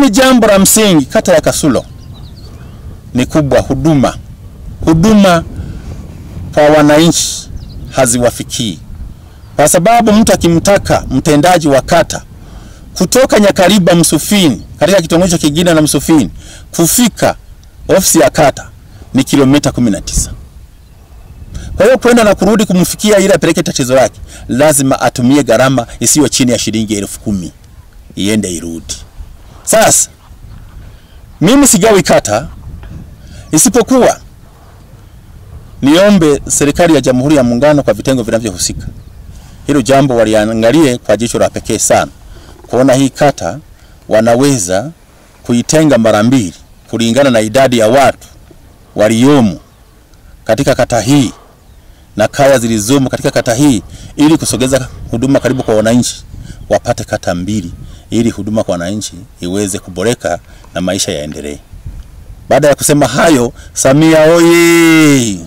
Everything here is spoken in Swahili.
Ni jambo la msingi, kata ya Kasulo ni kubwa, huduma huduma kwa wananchi haziwafikii, kwa sababu mtu akimtaka mtendaji wa kata kutoka Nyakariba Msufini, katika kitongoji kingine na Msufini kufika ofisi ya kata ni kilomita 19. Kwa hiyo kwenda na kurudi kumfikia ili apeleke tatizo lake, lazima atumie gharama isiyo chini ya shilingi elfu kumi iende irudi. Sasa mimi sigawi kata, isipokuwa niombe serikali ya Jamhuri ya Muungano kwa vitengo vinavyohusika, hilo jambo waliangalie kwa jicho la pekee sana, kuona hii kata wanaweza kuitenga mara mbili kulingana na idadi ya watu waliomo katika kata hii na kaya zilizomo katika kata hii, ili kusogeza huduma karibu kwa wananchi, wapate kata mbili, ili huduma kwa wananchi iweze kuboreka na maisha yaendelee. Baada ya kusema hayo, Samia oye!